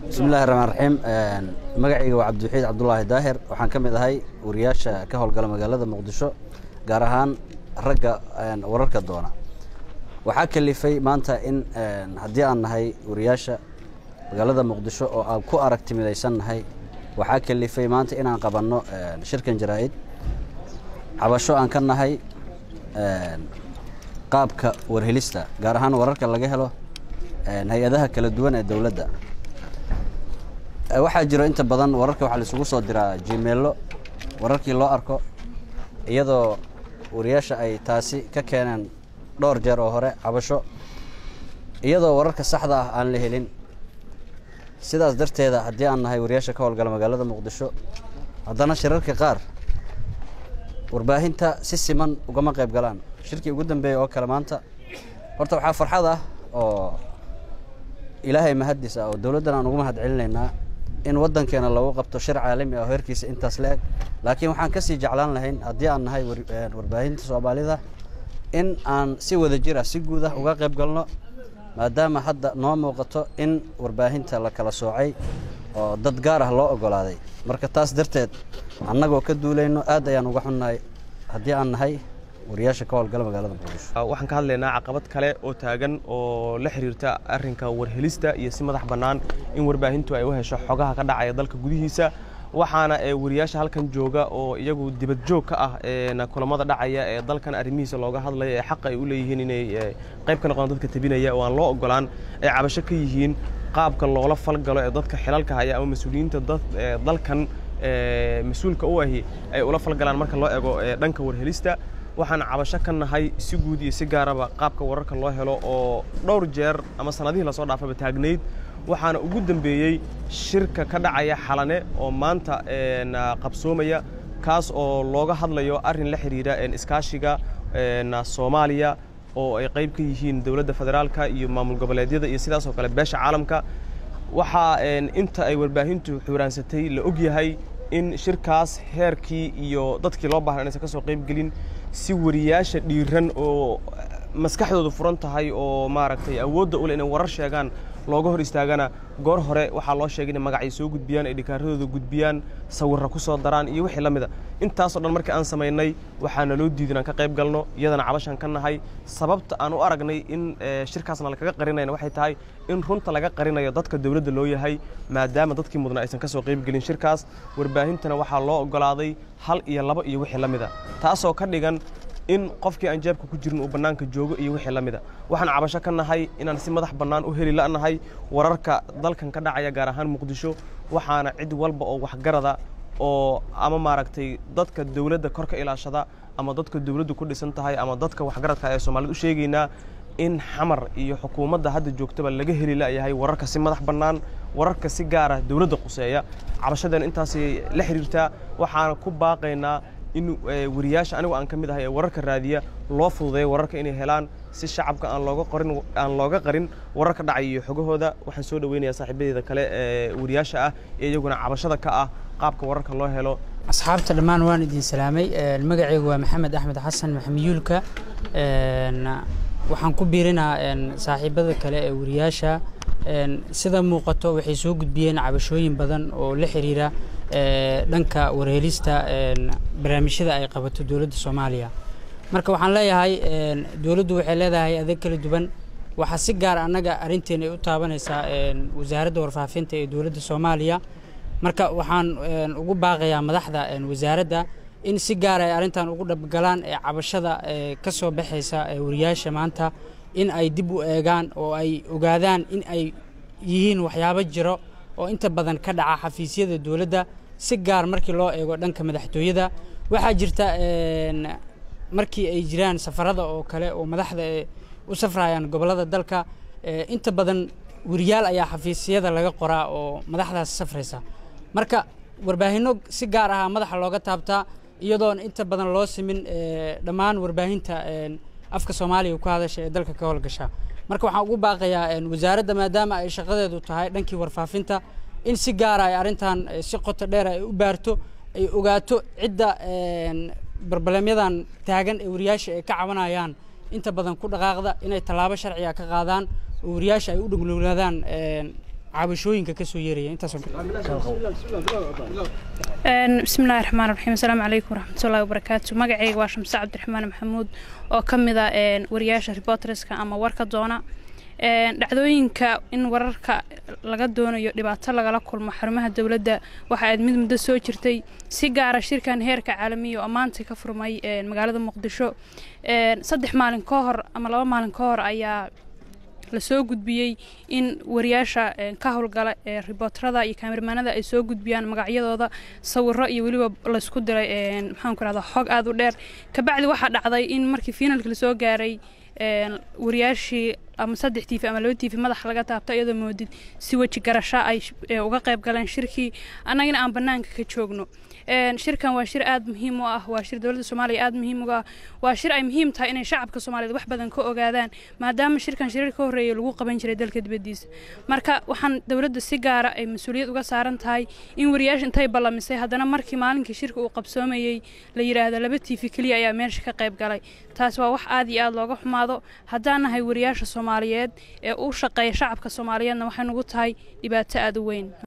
bismillahi raxmaan raxiim magacayga waa cabdiwaxiid cabdulaahi daahir waxaan ka mid ahay wariyaasha ka howlgala magaalada muqdisho gaar ahaan ragga wararka doona waxaa kalifay maanta in haddii aan nahay wariyaasha magaalada muqdisho oo aan ku aragti midaysan nahay waxaa kalifay maanta inaan qabanno shirkan jaraa'id cabasho aan ka nahay qaabka warhelista gaar ahaan wararka laga helo hay-adaha kala duwan ee dowladda waxaa jiro inta badan wararka waxaa laisugu soo diraa jimeello wararkii loo arko iyadoo wariyaasha ay taasi ka keeneen dhowr jeer oo hore cabasho iyadoo wararka saxda ah aan la helin sidaas darteeda haddii aan nahay wariyaasha ka howlgala magaalada muqdisho haddana shirarka qaar warbaahinta si siman ugama qayb galaan shirkii ugu dambeeyey oo kale maanta horta waxaa farxad ah oo ilaahay mahaddiis ah oo dowladdan aan ugu mahad celinaynaa in waddankeena lagu qabto shir caalami ah oo heerkiisa intaas la eg laakiin waxaan ka sii jeclaan lahayn haddii aan nahay warbaahinta soomaalida in aan si wada jir ah si guud ah uga qayb galno maadaama hadda noo muuqato in warbaahinta la kala soocay oo dad gaar ah loo ogolaaday marka taas darteed annagoo ka duulayno aad ayaan uga xunnahay haddii aan nahay wariyaasha ka howlgala magaalada muqdisho waxaan ka hadlaynaa caqabad kale oo taagan oo la xiriirta arrinka warhelista iyo si madax bannaan in warbaahintu ay u hesho xogaha ka dhacaya dalka gudihiisa waxaana wariyaasha halkan jooga oo iyagu dibad joog ka ah kulamada dhacaya ee dalkan arrimihiisa looga hadlaya ee xaqa ay u leeyihiin inay qayb ka noqdaan dadka tabinaya oo aan loo ogolaan ay cabasho ka yihiin qaabka loola falgalo ee dadka xilalka haya ama mas-uuliyiinta dalkan mas-uulka u ahi ay ula falgalaan marka loo ego dhanka warhelista waxaan cabasho ka nahay si guud iyo si gaaraba qaabka wararka loo helo oo dhowr jeer ama sannadihii lasoo dhaafaba taagnayd waxaana ugu dambeeyey shirka ka dhacaya xalane oo maanta qabsoomaya kaas oo looga hadlayo arrin la xidhiira iskaashiga soomaaliya oo ay qayb ka yihiin dowladda federaalka iyo maamul goboleedyada iyo sidaas oo kale beesha caalamka waxaa inta ay warbaahintu xuuraansatay la og yahay in shirkaas heerkii iyo dadkii loo baahnaa inaysan ka soo qayb gelin si wariyaasha dhiiran oo maskaxdoodu furan tahay oo maaragtay awoodda u leh inay warar sheegaan looga hor istaagana goor hore waxaa loo sheegay inay magacay soo gudbiyaan ay dhikaaradooda gudbiyaan sawirra ku soo daraan iyo wixii la mida intaasoo dhan markii aan samaynay waxaana loo diiday inaan ka qayb galno iyadana cabashan ka nahay sababta aan u aragnay in shirkaasna lakaga qarinayna waxay tahay in runta laga qarinayo dadka dowladda loo yahay maadaama dadkii mudna aysan ka soo qayb gelin shirkaas warbaahintana waxaa loo ogolaaday hal iyo laba iyo wixii la mida taasoo ka dhigan in qofkii aan jeebka ku jirin uu bannaanka joogo iyo wixii la mida waxaan cabasho ka nahay inaan si madax bannaan u heli la'nahay wararka dalkan ka dhacaya gaar ahaan muqdisho waxaana cid walba oo waxgarada oo ama maaragtay dadka dowladda kor ka ilaashada ama dadka dowladdu ku dhisan tahay ama dadka waxgaradka ee soomaalida u sheegaynaa in xamar iyo xukuumadda hadda joogtaba laga heli la'yahay wararka si madax bannaan wararka si gaara dowladda quseeya cabashadan intaasay la xiriirtaa waxaana ku baaqaynaa in wariyaasha anigu aan ka mid ahay ee wararka raadiya loo fududeeyo wararka inay helaan si shacabka aan looga qorin aan looga qarin wararka dhacaya iyo xogahooda waxaan soo dhaweynayaa saaxiibadeeda kale ee wariyaasha ah ee iyaguna cabashada ka ah qaabka wararka loo helo asxaabta dhammaan waan idin salaamay magacaygu waa maxamed axmed xasan maxamiyuulka waxaan ku biirinaa saaxiibada kale ee wariyaasha sida muuqato waxay soo gudbiyeen cabashooyin badan oo la xiriira dhanka warhelista barnaamijyada ay qabato dowladda soomaaliya marka waxaan leeyahay dowladdu waxay leedahay adeeg kala duwan waxaa si gaar annaga arrinteena ay u taabanaysaa wasaaradda warfaafinta ee dowladda soomaaliya marka waxaan ugu baaqayaa madaxda wasaaradda in si gaar ay arrintan ugu dhabgalaan ee cabashada ka soo baxaysa wariyaasha maanta in ay dib u eegaan oo ay ogaadaan in ay yihiin waxyaabo jiro oo inta badan ka dhaca xafiisyada dowladda si gaar markii loo eego dhanka madaxtooyada waxaa jirta markii ay jiraan safarada oo kale oo madaxda u safrayaan gobollada dalka inta badan wariyaal ayaa xafiisyada laga qoraa oo madaxdaas safraysa marka warbaahinno si gaar ah madaxa looga taabtaa iyadoon inta badan loo simin dhammaan warbaahinta afka soomaaliga ku hadasha ee dalka ka howlgasha marka waxaan ugu baaqayaa wasaaradda maadaama ay shaqadeedu tahay dhankii warfaafinta in si gaara ay arrintan si qoto dheer ay u baarto ay ogaato cidda barbalemyadan taagan ee wariyaasha ay ka cabanayaan inta badan ku dhaqaaqda inay tallaabo sharciga ka qaadaan oo wariyaasha ay u dhugluulaadaan cabashooyinka ka soo yeeraya intaasoo bismillahi raxmaan raxiim asalaamu calaykum waraxmatullahi wabarakaatu magacayga waa shamse cabdiraxmaan maxamuud oo ka mid a wariyaasha reporterska ama warka doona dhacdooyinka in wararka laga doonayo dhibaato lagala kulmo xarumaha dowladda waxa aad mid muddo soo jirtay si gaara shirkan heerka caalamiya oo maanta ka furmay magaalada muqdisho saddex maalin ka hor ama laba maalin ka hor ayaa lasoo gudbiyey in wariyaasha ka howlgala ee ribootarada iyo kaamirmaanada ay soo gudbiyaan magacyadooda sawiro iyo weliba laysku diray maxaanku rahda xog aada u dheer kabacdi waxaa dhacday in markii finalka lasoo gaaray wariyaashii ama saddex tiifi ama laba tiifi madaxa laga taabto iyadoo moodid si weji garasho ay uga qayb galeen shirkii annagana aan bannaanka ka joogno shirkan waa shir aada muhiim u ah waa shir dowladda soomaaliya aada muhiim uga ah waa shir ay muhiim tahay inay shacabka soomaaliyeed wax badan ka ogaadaan maadaama shirkan shirar ka horreeyay lagu qaban jiray dalka dibaddiisa marka waxaan dowladda si gaara ay mas-uuliyad uga saaran tahay in wariyaasha intay ballamisay haddana markii maalinkii shirka uu qabsoomayey la yidhaahdo laba tiifi keliya ayaa meesha ka qayb galay taas waa wax aada iyo aada looga xumaado haddaan nahay wariyaasha soomaaliyeed ee u shaqeeya shacabka soomaaliyeedna waxay nugu tahay dhibaato aada u weyn